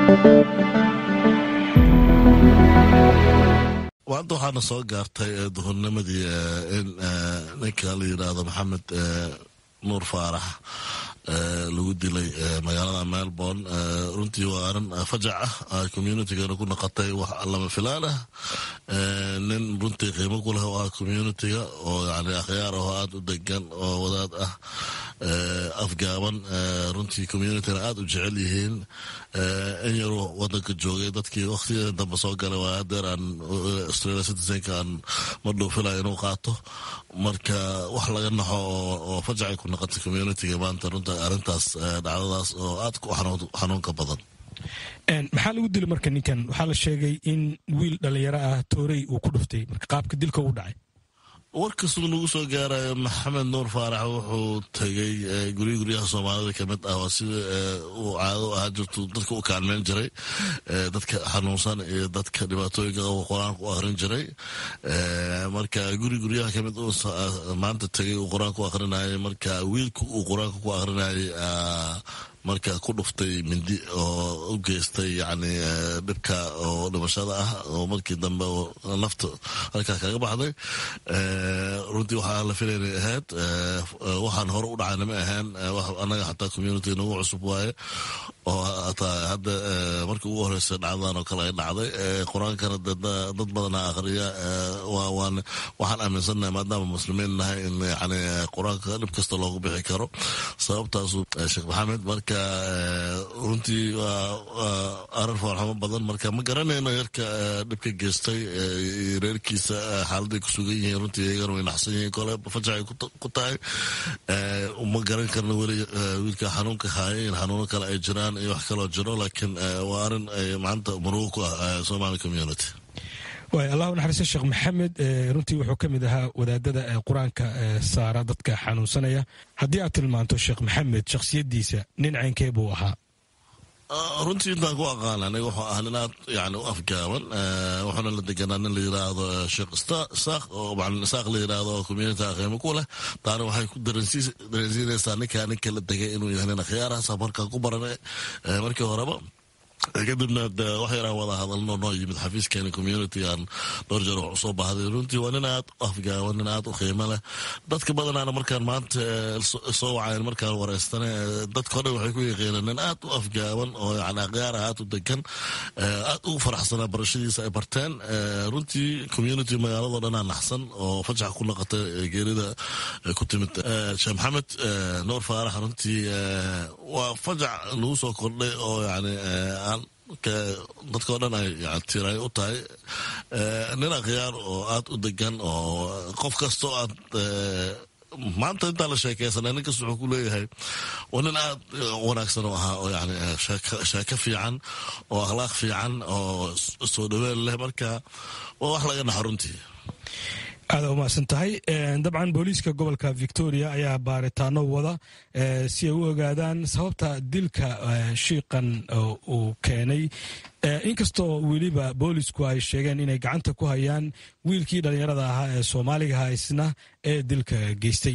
maanta waxaana soo gaartay duhurnimadii in ninka la yidhaahdo maxamed nuur faarax lagu dilay magaalada melbourne runtii waa arin fajac ah communitygana ku naqatay wax lama filaan ah nin runtii qiimo ku leh oo ah communitiga oo yani akhyaar ahoo aada u degan oo wadaad ah afgaaban runtii communityna aada u jecel yihiin in yaruu wadanka joogay dadkii waktigeeda dambe soo galay waa adeer aan australia citizenka aan ma dhuufilaya inuu qaato marka wax laga naxo oo fajacay ku naqatay communitiga maanta runta arrintaas dhacdadaas oo aada ku xanuunka badan maxaa lagu dilay marka ninkan waxaa la sheegay in wiil dhalinyaro ah toorey uu ku dhuftay marka qaabka dilka u dhacay warkasuu nagu soo gaarayo maxamed nuur faarax wuxuu tegay gurya guryaha soomaalida kamid ah waa sida uu caado ahaa jirtu dadka u kaalmeyn jiray dadka xanuunsan iyo dadka dhibaatooyinka qaba qur-aanka u akrin jiray marka guri guryaha kamid uu maanta tegay uu qur-aanka u akrinayay marka wiilka uu qur-aanka ku akrinayay marka ku dhuftay mindi oo u geystay yani dhibka oo dhimashada ah oo markii dambe nafta halkaa kaga baxday runtii waxaa la filaynay ahayd waxaan hore u dhacayna ma ahayn annaga xataa community nagu cusub waaye oo hataa hadda markii ugu horeysa dhacdadan oo kale ay dhacday qur-aankana dad badana akhriya waxaan aaminsannahay maadaama muslimiin nahay in yani qur-aanka dhib kasta loogu bixi karo sababtaasu sheekh maxamed marka runtii waa arin foolxumo badan marka ma garanayno yarka dhibka geystay reerkiisa xaaladay ku sugan yihiin runtii iyagana way naxsan yihiin kole fajacay ku tahay ma garan karna weli wiilka xanuunka haaya in xanuuno kale ay jiraan iyo wax kaloo jiro laakiin waa arin maanta murugo ku ah somali community waay allah u naxariista sheekh maxamed runtii wuxuu ka mid ahaa wadaadada qur-aanka saara dadka xanuunsanaya haddii aad tilmaanto sheekh maxamed shakhsiyaddiisa nin caynkee buu ahaa runtii intaan ku aqaan aniga wuxuu ahaa nin aad yani u afgaaban wuxuuna la deganaa nin la yiraahdo sheekh isaaq oo macalin isaaq la yiraahdo oo community qiimo ku leh taana waxay ku dareensiinaysaa ninkaa ninka la degay inuu yahay nin akhyaarahaas markaa ku baranay markii horeba kadibna wax yaraan wada hadalno noo yimid xafiiskeeni community aan dhowr jeer wax usoo baahday runtii waa nin aad u afgaaban nin aad u qiimo leh dadka badanaana markaan maanta soo wacayn markaan wareystane dadkao dhan waxay ku yaqiineen nin aad u afgaaban oo yani akhyaara aad u degan aad ugu faraxsanaa barashadiisa ay barteen runtii community magaalado dhanaa naxsan oo fajax ku naqatay geerida ku timid sheekh maxamed nuur faarax runtii waa fajac lagu soo kordhay oo yani dadkao dhan ay tiray u tahay nin akhyaar oo aad u degan oo qof kastoo aad maanta intaan la sheekeysana nin kasta wuxuu ku leeyahay waa nin aad wanaagsan oo ahaa oo yani sheeko fiican oo akhlaaq fiican oo soo dhaween leh marka waa wax laga naxo runtii aada umahadsan tahay dabcan booliiska gobolka victoria ayaa baaritaano wada si ay u ogaadaan sababta dilka shiiqan uu keenay inkastoo weliba boolisku ay sheegeen inay gacanta ku hayaan wiilkii dhallinyarada ahaa ee soomaaligaha isna ee dilka geystay